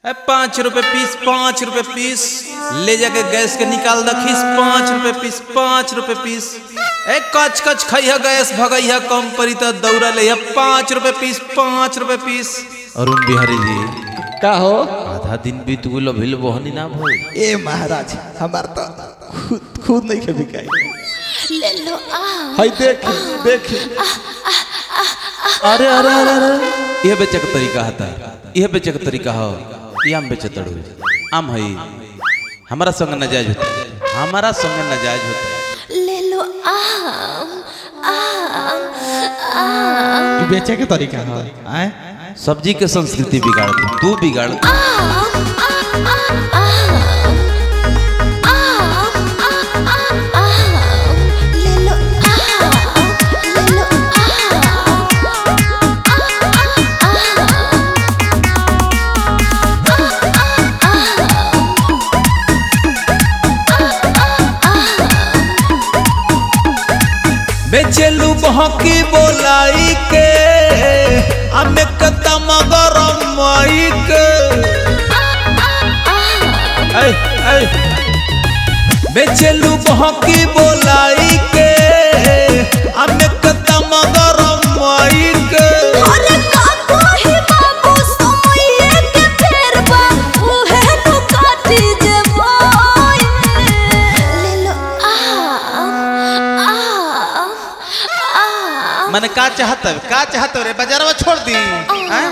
ए पाँच रुपए पीस पाँच रुपए पीस ले जाके गैस के निकाल द खीस पाँच रुपए पीस पाँच रुपए पीस ए कच कच खैया गैस भगैया कम परी त दौड़ा ले पाँच रुपए पीस पाँच रुपए पीस अरुण बिहारी जी का हो आधा दिन बीत गेल अभिल बहनी ना भइल ए महाराज हमार तो खुद खुद नहीं के बिकाई ले लो आ हई देख देख अरे अरे अरे अरे यह बेचे का तरीका हता यह बेचे का तरीका हो ये आम बेचे तड़ू आम है हमारा संग नजायज होता हमारा संग नजायज होता ले लो आम आम आम ई बेचे के तरीका है आए सब्जी के संस्कृति बिगाड़ दू तू बिगाड़ दू। आम आम आम आम ले लो आम ले लो बेचेलू बहकी बोलाई के हमें कदम गरम माई के ऐ, ऐ। बेचेलू बहकी बोलाई के हमें कदम गरम माई के अरे काको ही बाबू सोइए के फेर बा उहे नु काटी जे मोय ले लो आम आम आम मैंने का चाहत है का चाहत रे बाजार में छोड़ दी हैं?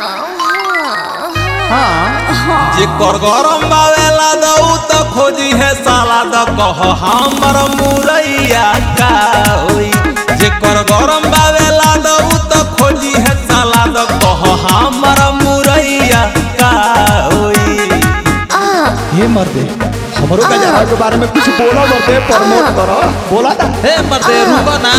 जे कर गरम बावेला दऊ त खोजी है साला द कह हमर मुरैया का होई जे कर गरम बावेला दऊ त खोजी है साला द कह हमर मुरैया का होई हे मर्दे हमरो का जरा के बारे में कुछ बोला मर्दे प्रमोट करो बोला ना हे मर्दे रुको ना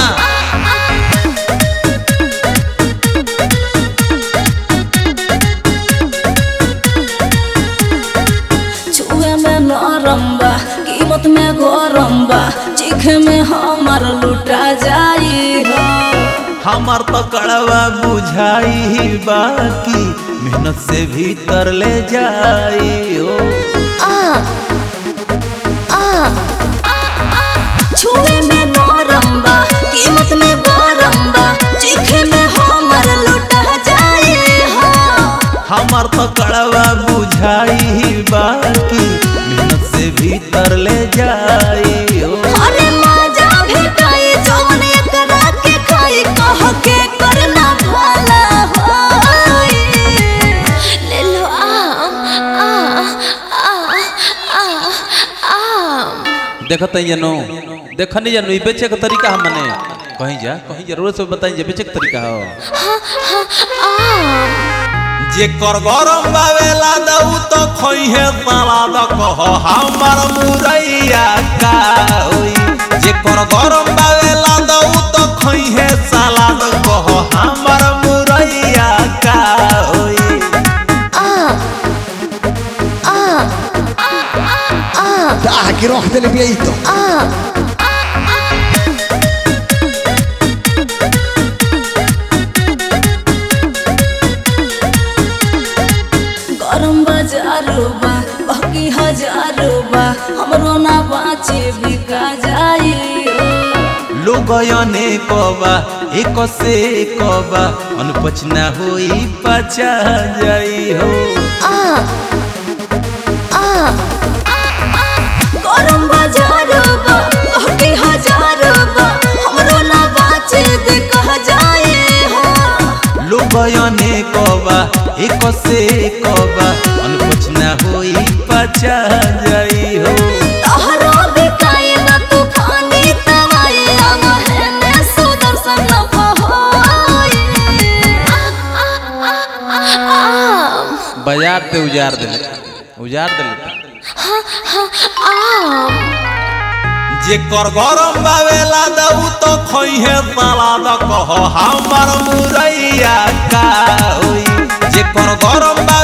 छुए में नरम बा कीमत में गरम बा चीखे में हमार लुटा जाई हो हमर तो कड़वा बुझाई बाकी मेहनत से भीतर ले जाई हो आ आ छुए में नरम बा कीमत में गरम बा चीखे में हमार लुटा जाई हो हमर तो कड़वा बुझाई बाकी मेहनत से भीतर ले जाई हो अरे मजा भेटाई जौन एकरा के खाई कह के करना भला होई ले लो आम आ आ आ आम देखत है जनो देखनी जनो ई बेचे के तरीका हम मने कहीं जा कहीं जरूर से बताई जे बेचे के तरीका हो आम जे कर गरम बावेला दऊ तो खई है साला द कह हमर मुरैया का होई जे कर गरम बावेला दऊ तो खई है साला द कह हमर मुरैया का होई आ के रख देले बिया ई तो गरम बाजारो बा बाकी हजारो बा हमरो ना बाचे बिका जाई लोगयने कबा एक से कबा अनपचना होई पचा जाई हो गरम बाजारो बा बाकी हजारो बा हमरो ना बाचे बिका जाई हो लोगयने कबा एक से कबा अनपचना होई पचा जाई हो तोहरो बिकाई ना तूफानी तवाई अमहे में सुदर्शन न होई आम बाजार ते उजार देले उजार देले आम जे कर गरम बावेला दऊ तो खई है साला द कह हमर मुरैया का होई जे कर गरम बावेला